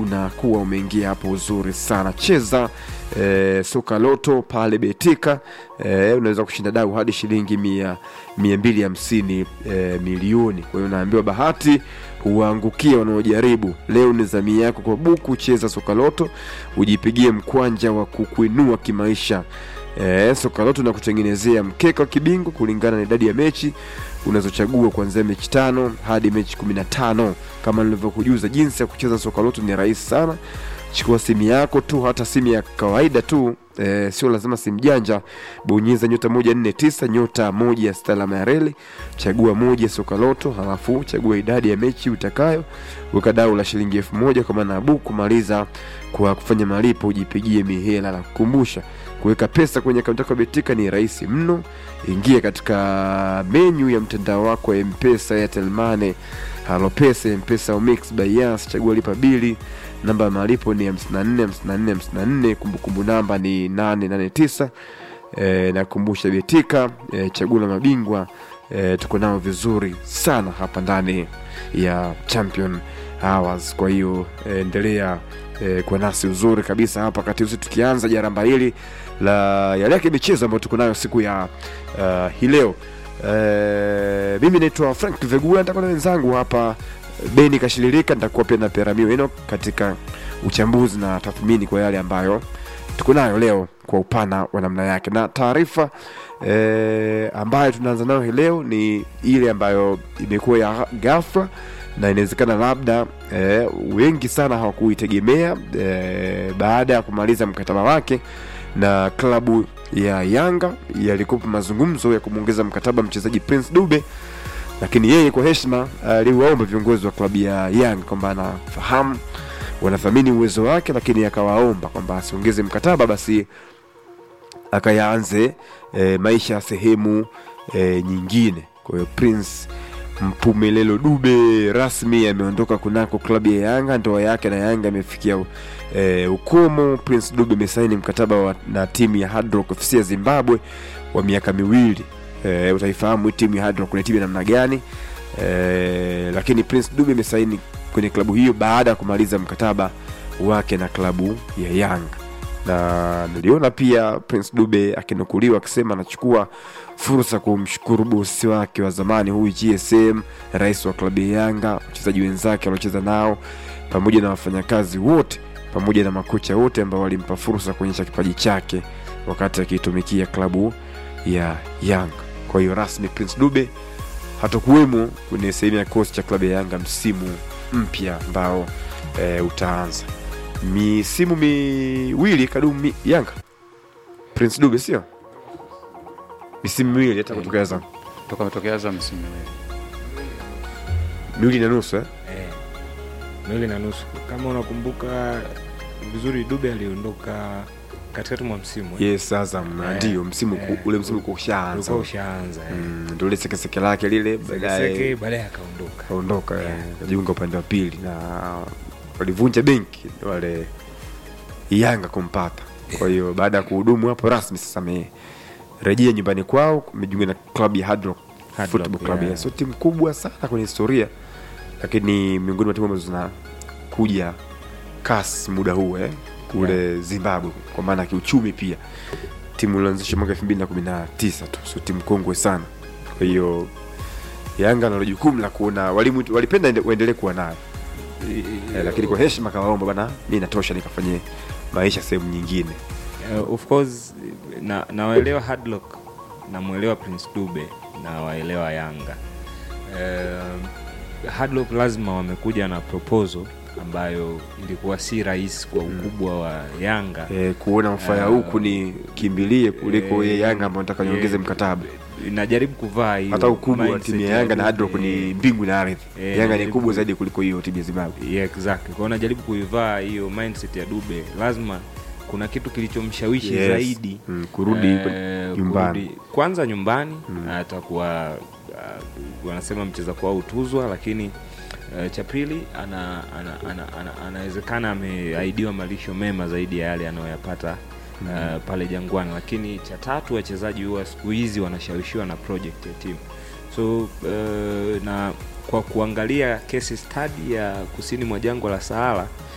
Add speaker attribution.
Speaker 1: unakuwa umeingia hapo uzuri sana. Cheza e, soka loto pale Betika e, unaweza kushinda dau hadi shilingi mia, mia mbili hamsini e, milioni. Kwa hiyo unaambiwa bahati huwaangukia wanaojaribu. Leo ni zamii yako kwa buku. Cheza soka loto ujipigie mkwanja wa kukuinua kimaisha. E, soka loto na kutengenezea mkeka wa kibingwa kulingana na idadi ya mechi unazochagua kuanzia mechi tano hadi mechi kumi na tano. Kama nilivyokujuza, jinsi ya kucheza soka loto ni rahisi sana. Chukua simu yako tu, hata simu ya kawaida tu e, sio lazima simu janja. Bonyeza nyota moja nne tisa nyota moja sita alama ya reli, chagua moja soka loto, halafu chagua idadi ya mechi utakayo, weka dau la shilingi elfu moja kwa maana ya buku. Maliza kwa kufanya malipo, ujipigie mihela. La kukumbusha, kuweka pesa kwenye akaunti yako ya Betika ni rahisi mno. Ingia katika menyu ya mtandao wako wa Mpesa, Airtel Money, Halo Pesa, Mpesa au Mix by Yas, chagua lipa bili namba ya malipo ni 54 54 54, kumbukumbu namba ni 889. E, nakumbusha Betika e, chaguo la mabingwa e, tuko nao vizuri sana hapa ndani ya Champion Hours. Kwa hiyo e, endelea e, kwa nasi uzuri kabisa hapa kati usi tukianza jaramba hili la yale yake michezo ambayo tuko nayo siku ya uh, hii leo. E, mimi naitwa Frank Vegula, nitakuwa na wenzangu hapa Beni Kashilirika, nitakuwa pia na Peramio Eno katika uchambuzi na tathmini kwa yale ambayo tuko nayo leo kwa upana wa namna yake, na taarifa e, ambayo tunaanza nayo hii leo ni ile ambayo imekuwa ya ghafla na inawezekana labda e, wengi sana hawakuitegemea e, baada ya kumaliza mkataba wake na klabu ya Yanga yalikuwa mazungumzo ya kumwongeza mkataba mchezaji Prince Dube lakini yeye kwa heshima aliwaomba viongozi wa klabu ya Yanga kwamba anafahamu wanathamini uwezo wake, lakini akawaomba kwamba asiongeze mkataba, basi akayaanze e, maisha ya sehemu e, nyingine. Kwa hiyo Prince Mpumelelo Dube rasmi ameondoka kunako klabu ya Yanga. Ndoa yake na Yanga imefikia e, ukomo. Prince Dube amesaini mkataba wa, na timu ya Hard Rock FC ya Zimbabwe wa miaka miwili. E, utaifahamu timu ya Hard Rock ni timu ya namna gani e, lakini Prince Dube amesaini kwenye klabu hiyo baada ya kumaliza mkataba wake na klabu ya Yanga, na niliona pia Prince Dube akinukuliwa akisema anachukua fursa kumshukuru bosi wake wa zamani huyu GSM, rais wa klabu ya Yanga, wachezaji wenzake waliocheza nao, pamoja na wafanyakazi wote, pamoja na makocha wote ambao walimpa fursa kuonyesha kipaji chake wakati akiitumikia klabu ya Yanga. Kwa hiyo rasmi Prince Dube hatakuwemo kwenye sehemu ya kikosi cha klabu ya Yanga msimu mpya ambao e, utaanza misimu miwili kadumu mi, Yanga Prince Dube sio misimu miwili hata kutokea Azam
Speaker 2: toka kutokea Azam msimu miwili
Speaker 1: miwili na nusu eh?
Speaker 3: Eh, miwili na nusu. Kama unakumbuka vizuri, Dube aliondoka katikati mwa msimu eh.
Speaker 1: Yes, Azam
Speaker 3: Eh,
Speaker 1: ndio msimu ku-
Speaker 3: eh,
Speaker 1: ule msimu ulikuwa ushaanza
Speaker 3: ulikuwa ushaanza eh.
Speaker 1: Mm, ndio ile sekeseke lake lile
Speaker 3: Sekeseke,
Speaker 1: baadaye
Speaker 3: baadaye akaondoka.
Speaker 1: kaondoka
Speaker 3: Yeah.
Speaker 1: eh, kajiunga upande wa pili na walivunja benki wale Yanga kumpata. Kwa hiyo baada ya kuhudumu hapo rasmi sasa amerejea nyumbani kwao, amejiunga na klabu ya Hard Rock
Speaker 3: Hard
Speaker 1: Football
Speaker 3: Rock,
Speaker 1: Club.
Speaker 3: yeah.
Speaker 1: Sio timu kubwa sana kwenye historia, lakini miongoni mwa timu ambazo zinakuja kasi muda huu eh, kule Zimbabwe, kwa maana ya kiuchumi pia. Timu ilianzishwa mwaka 2019 tu, sio timu kongwe sana. Kwa hiyo Yanga nalo jukumu la kuona walimu walipenda ende- waendelee kuwa nayo eh, lakini kwa heshima kawaomba bana, mi natosha nikafanye maisha sehemu nyingine.
Speaker 3: Uh, of course na nawaelewa Hardlock namwelewa Prince Dube na waelewa Yanga. Uh, Hardlock lazima wamekuja na proposal ambayo ilikuwa si rahisi kwa ukubwa wa Yanga.
Speaker 1: Eh, kuona mfaya
Speaker 3: Ah,
Speaker 1: huku ni kimbilie kuliko
Speaker 3: eh,
Speaker 1: ye Yanga ambao nataka niongeze
Speaker 3: eh,
Speaker 1: mkataba.
Speaker 3: Najaribu kuvaa hiyo
Speaker 1: Hata ukubwa wa
Speaker 3: mindset
Speaker 1: timu ya
Speaker 3: ya
Speaker 1: Yanga na
Speaker 3: Dube.
Speaker 1: Hard Rock ni mbingu na ardhi.
Speaker 3: Eh,
Speaker 1: Yanga ni
Speaker 3: najaribu
Speaker 1: kubwa
Speaker 3: ku-
Speaker 1: zaidi kuliko hiyo timu ya Zimbabwe.
Speaker 3: Yeah, exactly. Kwa hiyo najaribu kuivaa hiyo mindset ya Dube, lazima kuna kitu kilichomshawishi
Speaker 1: Yes.
Speaker 3: zaidi
Speaker 1: Mm, kurudi
Speaker 3: eh,
Speaker 1: nyumbani.
Speaker 3: kurudi- kwanza nyumbani atakuwa uh, wanasema mcheza kwao utuzwa, lakini uh, cha pili ana, ana, ana, ana, anawezekana ameahidiwa malisho mema zaidi ya yale anayoyapata uh, pale Jangwani, lakini cha tatu wachezaji huwa siku hizi wanashawishiwa na project ya timu so uh, na kwa kuangalia case study ya kusini mwa jangwa la Sahara